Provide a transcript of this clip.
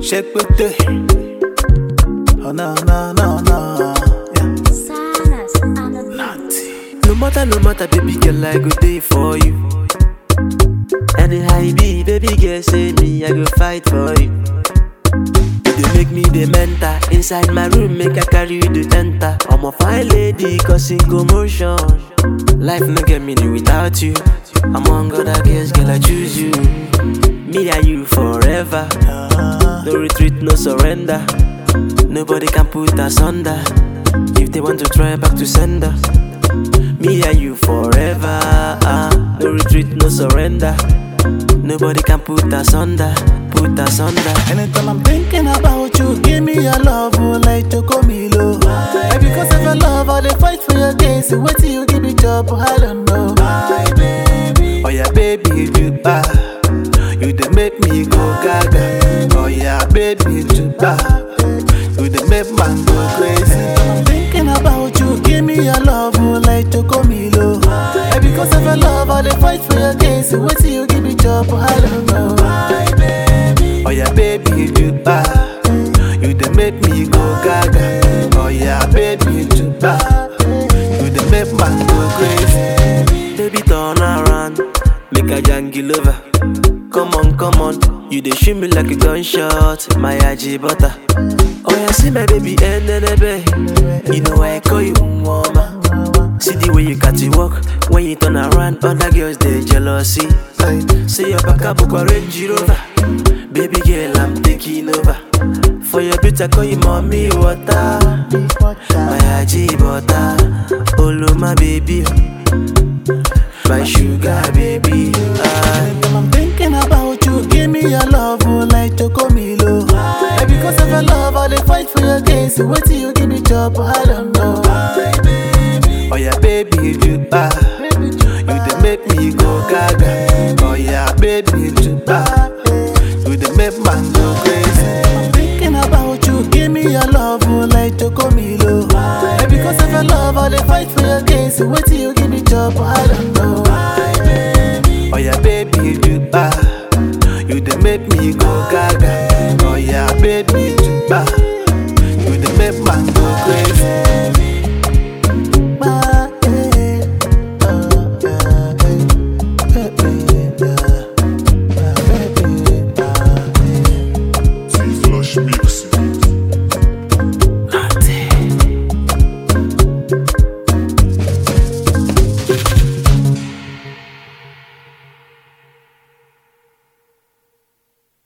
Shake with Oh no no no no. Yeah. Silence on the beat. No matter, no matter, baby girl, I go day for you. Anyhow it be, baby girl, say me, I go fight for you. You dey make me the mentor inside my room, make I carry you to enter. I'm a fine lady, causing commotion. Life no get meaning without you. Among other girls, girl, I choose you. Me and you forever. No retreat, no surrender. Nobody can put us under. If they want to try back to sender. Me and you forever. ah. No retreat, no surrender. Nobody can put us under. Put us under. Anytime I'm thinking about you, give me your love, oh, like Chocomilo. And because of your love, all the fight for your case. Wait till you give me job, I don't know. My baby. Oh yeah, baby, you ah. You dey make me go gaga. Oh yeah, baby, you ah. You dey make man go crazy. I'm thinking about you, give me your love, oh, like Chocomilo. And because of your love, all the fight for your case. Wait till you give me job, I don't know. My baby. Oh yeah, baby, you ah. You dey make me go gaga. Oh yeah, baby, you ah. You dey make man go crazy. Baby, turn around. Make a jangle over. Come on, come on. You dey shoot me like a gunshot. My IG butter. Oh yeah, see my baby, and then You know why I call you woman. See the way you got to walk when you turn around. Other girls they jealousy. Say your back up, a Range Rover. Baby girl, I'm taking over. For your beauty, I call you mommy water. My IG butter. Olo my baby. My sugar baby. Ah. Anytime I'm thinking about you, give me your love, oh, like Chocomilo. And because of your love, all the fight for your case. Wait till you give me job, I don't know. Oh yeah, baby, you ah. You dey make me go gaga. Oh yeah, baby, you ah. You dey make man go crazy. I'm thinking about you, give me your love, oh, like Chocomilo. And because of your love, all the fight for your case. Wait till you give me job, I don't know. Oh yeah, baby, you ah. You dey make me go gaga. Oh yeah, baby, you ah. You dey make man go crazy.